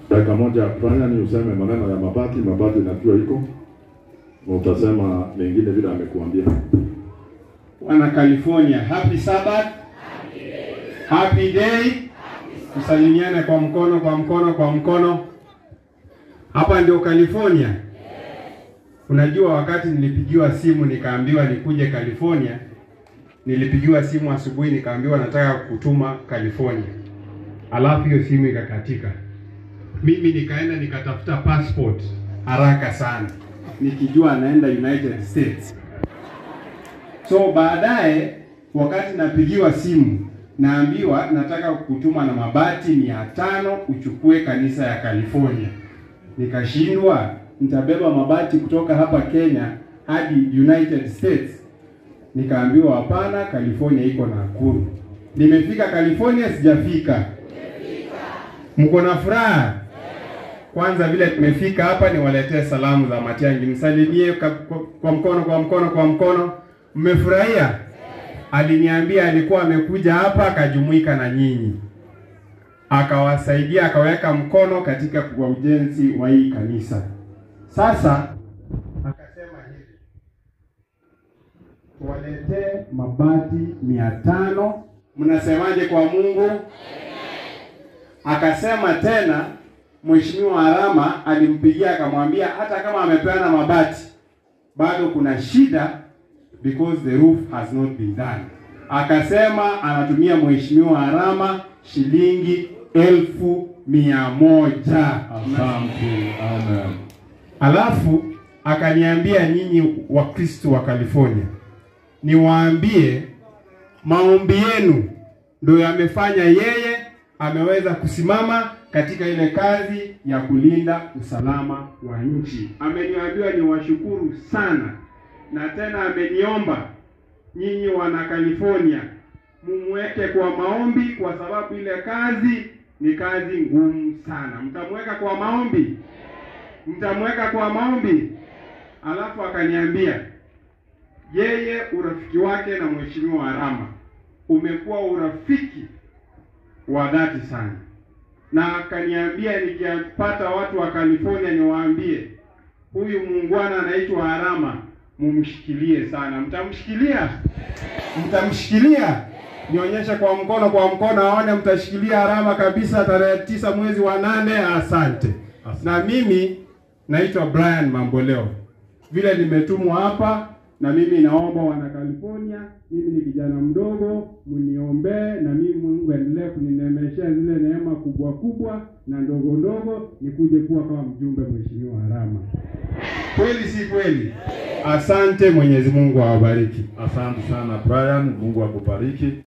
dakika moja Brian, useme maneno ya mabati. Mabati najua iko na utasema mengine vile amekuambia. Wana California, happy Sabbath, happy day. Tusalimiane kwa mkono, kwa mkono, kwa mkono. Hapa ndio California. Unajua, wakati nilipigiwa simu nikaambiwa nikuje California, nilipigiwa simu asubuhi nikaambiwa nataka kutuma California, alafu hiyo simu ikakatika. Mimi nikaenda nikatafuta passport haraka sana, nikijua naenda United States. So baadaye wakati napigiwa simu naambiwa nataka kutuma na mabati mia tano uchukue kanisa ya California. Nikashindwa, nitabeba mabati kutoka hapa Kenya hadi United States. Nikaambiwa hapana, California iko Nakuru. Nimefika California, sijafika. Mko na furaha? Kwanza vile tumefika hapa, niwaletee salamu za Matiang'i, msalimie kwa, kwa, kwa mkono kwa mkono kwa mkono. Mmefurahia? Aliniambia alikuwa amekuja hapa akajumuika na nyinyi, akawasaidia, akaweka mkono katika kwa ujenzi wa hii kanisa. Sasa akasema hivi, tuwaletee mabati mia tano. Mnasemaje kwa Mungu? Akasema tena Mheshimiwa Arama alimpigia akamwambia hata kama amepeana mabati bado kuna shida because the roof has not been done. Akasema anatumia Mheshimiwa Arama shilingi elfu mia moja. Asante. Amen. Alafu akaniambia nyinyi Wakristo wa California, niwaambie maombi yenu ndio yamefanya yeye ameweza kusimama katika ile kazi ya kulinda usalama wa nchi. Ameniambiwa niwashukuru sana, na tena ameniomba nyinyi wana California mumweke kwa maombi, kwa sababu ile kazi ni kazi ngumu sana. Mtamweka kwa maombi, mtamweka kwa maombi. Alafu akaniambia yeye urafiki wake na mheshimiwa Arama umekuwa urafiki wa dhati sana, na akaniambia nikipata watu wa California niwaambie huyu muungwana anaitwa Arama, mumshikilie sana. Mtamshikilia? Mtamshikilia? Nionyeshe kwa mkono, kwa mkono aone mtashikilia Arama kabisa, tarehe tisa mwezi wa nane. Asante. Na mimi naitwa Brian Mamboleo, vile nimetumwa hapa na mimi naomba wana California, mimi ni kijana mdogo, mniombee na mimi Mungu aendelee kuninemeshea zile neema kubwa kubwa na ndogo ndogo, nikuje kuwa kama mjumbe mheshimiwa Harama. Kweli si kweli? Asante, Mwenyezi Mungu awabariki. Asante sana Brian, Mungu akubariki.